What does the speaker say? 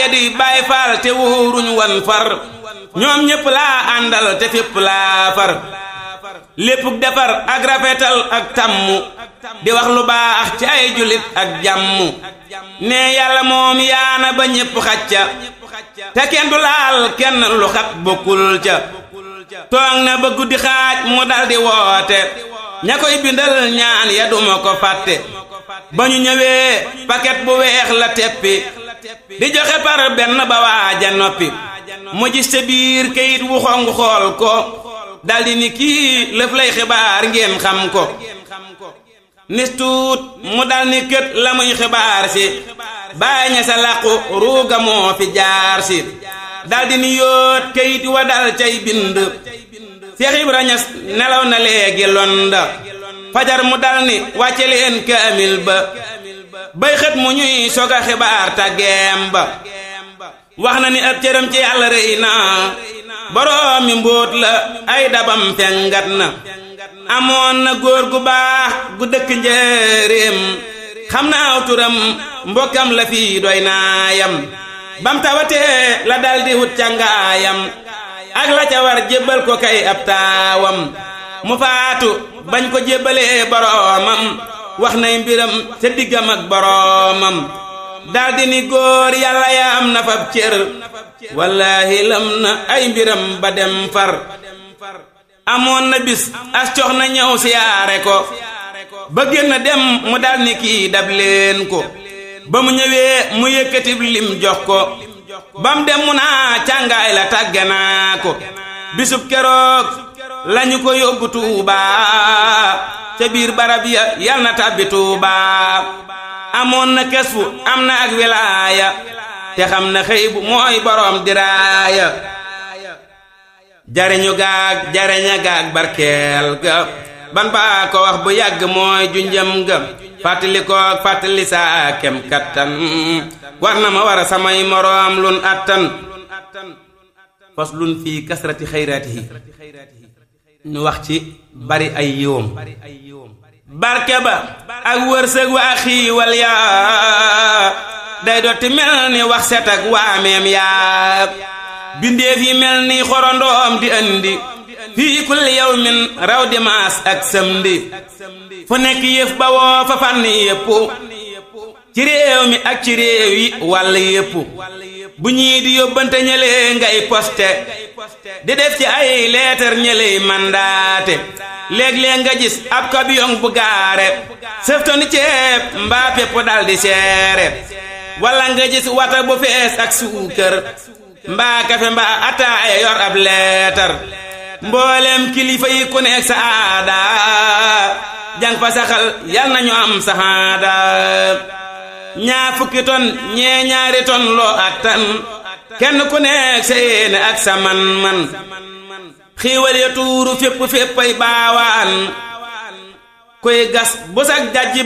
ya di Baay Faal te wóoruñ wan far ñoom ñépp laa àndal te fépp laa far léppuk defar ak rafetal ak tàmmu di wax lu baax ci ay jullit ak jàmm ne yàlla moom yaana ba ñépp xacca te kenn du laal kenn lu xat bokkul ca toog na ba guddi xaaj mu daldi woote ña koy bindal ñaan ya duma ko fàtte ba ñu ñëwee paquet bu weex la teppi di joxe par benn ba waaja noppi mu gis ca biir kayit wu xong xool ko daldi ni kii lëf lay xibaar ngeen xam ko nis tuut mu dal ni kët la muy xibaar si bàyyi ña sa làqu ruuga moo fi jaar si daldi ni yóot kayit wa dal cay bind Seex Ibra Ñas nelaw na léegi londa fajar mu dal ni wàcce leen kaamil ba bay xët mu ñuy soga xibaar tàggeem ba wax na ni ab cëram ci yàlla rëy na boroom mi mbóot la ay dabam fengat na amoon na góor gu baax gu dëkk njëréem xam naa turam mbokkam la fii doy naayam bam tawatee la daldi wut càngaayam ak la ca war jébbal ko kay ab taawam mu faatu bañ ko jébbalee boroomam wax nay mbiram ca diggam ak boroomam daldi ni góor yàlla ya am na fab cër wallaahi lam na ay mbiram ba dem far amoon na bis as cox na ñëw siyaare ko ba génn dem mu dal ni kii dab leen ko ba mu ñëwee mu yëkkatib lim jox ko bam dem mu naa càngaay la tàgge naa ko bisub keroog lañu ko yóbbu Tuubaa ca biir barab ya yal na tàbbi Tuubaa amoon na kesfu am na ak wilaaya te xam na xëy bu mooy boroom diraaya jariñu gaag jariña gaag barkeel ga ban baa ko wax bu yàgg mooy junjëm ga fàttali koog fàttali saa kem kattan war na ma war a samay moroom lun attan fas lun fii kasrati xayraatihi ñu wax ci bari ay yiwam barke ba ak wërsëg wa ak xiiwal yaa day dotti mel ni wax set ak waameem yaa bindeef yi mel ni xorondoom di andi fii kulli yawmin raw di maas ak samedi fu nekk yëf ba woo fa fànn yépp ci réew mi ak ci réew yi wàll yépp bu ñii di yóbbante ñëlee ngay poste di def ci ay leetar ñëley mandaate léeg-léeg nga gis ab camion bu gaare sëftoni ceeb mbaa pepp dal di seere walla nga gis wata bu fees ak suukër mbaa kafe mbaa ataaya yor ab leetar mboolem kilifa yi ku nekk sa aada jang fa saxal yal nañu am saxaada ñaa fukki ton ñee ñaari ton loo attan kenn ku nekk sa yéene ak sa man-man xiiwal ya tuuru fépp féppay baawaan koy gas bu sag jajji